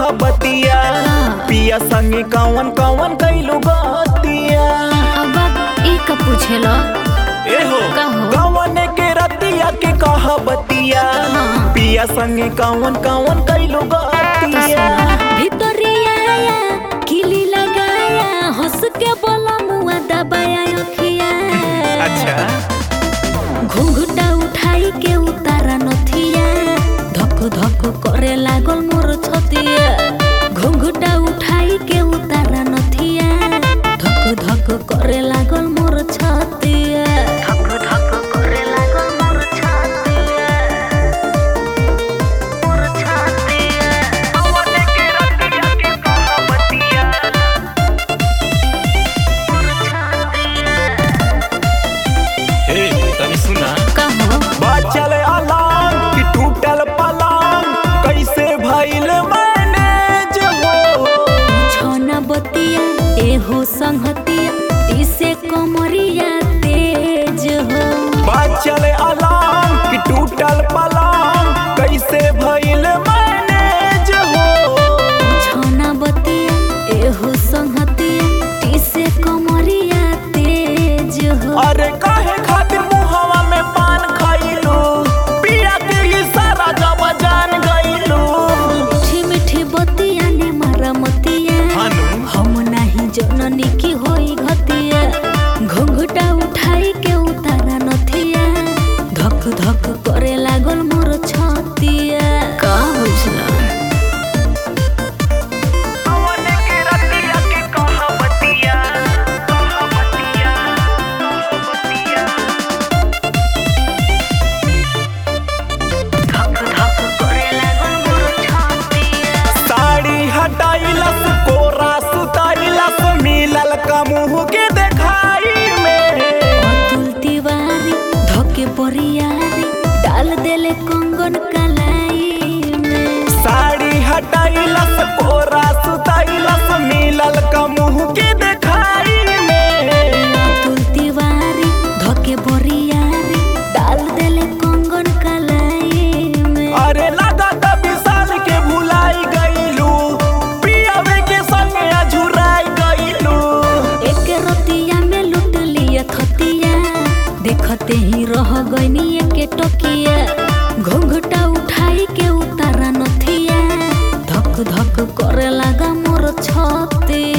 कहा बतिया पिया संगे कवन कवन कैलू गतिया अब ई का पूछेला एहो कहो। कवन के रतिया के कहा बतिया हाँ। पिया संगे कवन कवन कैलू गतिया भितरिया किली लगाया हंस के बोला मुआ दबाया अखिया अच्छा घुंघटा उठाई के उतारा नथिया धक धक करे लागल मोर छतिया घुंघटा उठाई के उतारा नथिया धक धक करे लागल मोर छतिया धक धक करे लागल मोर छतिया मोर छतिया कवन के रतिया के कहा बतिया हे तनी सुना कहो बाचल अलार्म कि टूटल पलंग कैसे भइल मैनेज हो छौना बतिया एहो संहतिया इसे कमरिया तेज हो बाचल अलार्म कि टूटल पलंग कैसे भइल मैनेज हो छौना बतिया एहो संहतिया इसे कमरिया तेज हो अरे काहे खातिर मुहवा में पान खइलू पिया के इशारा जब जान गइलू मीठी मीठी बतिया ने मारा मतिया हानु हम नाही जननी की होई घतिया घुंघटा उठाई के उतारा नथिया धक धक करे लागल मोर छतिया का बुझला कवन के रतिया के कहा बतिया कहा बतिया कहा बतिया धक धक करे लागल मोर छतिया साड़ी हटाइलस कोरा सुताइलस मिलल का मुंह के देखाई में अतुल तिवारी धके परियारी डाल देले कंगन कलाई में साड़ी हटाइलस कोरा सुताइलस मिलल का मुंह के देखाई में अतुल तिवारी धके परियारी डाल देले कंगन कलाई में अरे लगा त विशाल के भुलाई गइलू पियावे के संगे अझुराई गइलू एक रतिया में लूट लिया थतिया देखते ही रह गईनी एक टकिया घुंघटा उठाई के उतारा नथिया धक धक करे लगा मोर छतिया